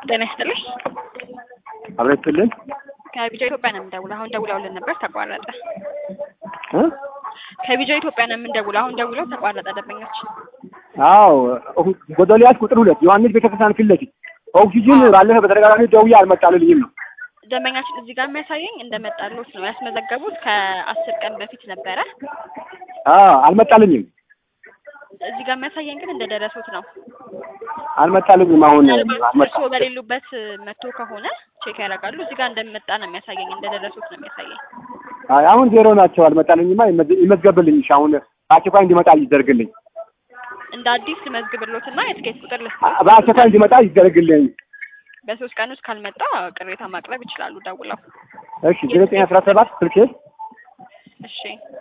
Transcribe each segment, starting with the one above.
ጤና ይስጥልኝ። አብረን ስትልን ከቢጃ ኢትዮጵያ ነው የምንደውለው። አሁን ደውለውልን ነበር ተቋረጠ። እ ከቢጃ ኢትዮጵያ ነው የምንደውለው። አሁን ደውለው ተቋረጠ። ደንበኞች አዎ ጎዶልያስ ቁጥር ሁለት ዮሐንስ ቤተክርስቲያን ፊት ለፊት ኦክሲጅን ባለፈ በተደጋጋሚ ደውዬ አልመጣልኝም ነው። ደንበኛችን እዚህ ጋር የሚያሳየኝ እንደመጣሉት ነው ያስመዘገቡት። ከአስር ቀን በፊት ነበረ። አዎ አልመጣልኝም እዚህ ጋር የሚያሳየኝ ግን እንደደረሱት ነው። አልመጣልኝም። አሁን ምናልባት አልመጣ እርስዎ በሌሉበት መጥቶ ከሆነ ቼክ ያደርጋሉ። እዚህ ጋር እንደመጣ ነው የሚያሳየኝ፣ እንደደረሱት ነው የሚያሳየኝ። አይ አሁን ዜሮ ናቸው። አልመጣልኝማ። ይመዝ- ይመዝገብልኝ። እሺ አሁን አስቸኳይ እንዲመጣ ይደረግልኝ። እንደ አዲስ ልመዝግብሎትና የትኬት ቁጥር ልስጥ። አ- በአስቸኳይ እንዲመጣ ይደረግልኝ። በሶስት ቀን ውስጥ ካልመጣ ቅሬታ ማቅረብ ይችላሉ ደውለው። እሺ ዘጠኝ አስራ ሰባት ስልኬ እሺ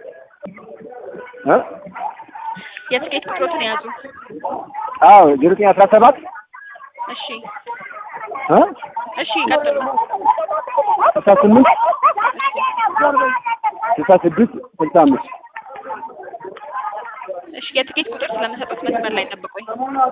እ የትኬት ቁጥሮትን የያዙ። አዎ ዘጠኝ አስራ ሰባት እሺ እ እሺ ይቀጥሉ። ስልሳ ስምንት ስልሳ ስድስት ስልሳ አምስት እሺ የትኬት ቁጥር ስለመሰጡት መስመር ላይ ጠብቁኝ።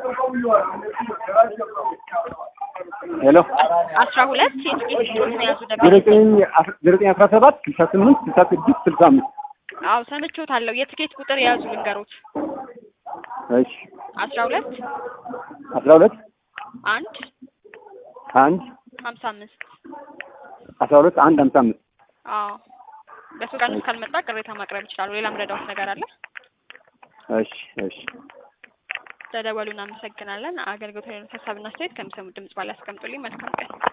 ሄሎ አስራ ሁለት የትኬት ቁጥሮትን የያዙ ደንበኞች። ዘጠኝ አስ- ዘጠኝ አስራ ሰባት ስልሳ ስምንት ስልሳ ስድስት ስልሳ አምስት አዎ ሰምቼዎታለሁ። የትኬት ቁጥር የያዙ ልንገሮት። እሺ አስራ ሁለት አስራ ሁለት አንድ አንድ ሀምሳ አምስት አስራ ሁለት አንድ ሀምሳ አምስት አዎ በሶስት ቀን ውስጥ ካልመጣ ቅሬታ ማቅረብ ይችላሉ። ሌላም ረዳውት ነገር አለ? እሺ እሺ ተደወሉ። እናመሰግናለን። አገልግሎት ሀሳብና አስተያየት ከሚሰሙት ድምጽ ባላ ያስቀምጡልኝ። መልካም ቀን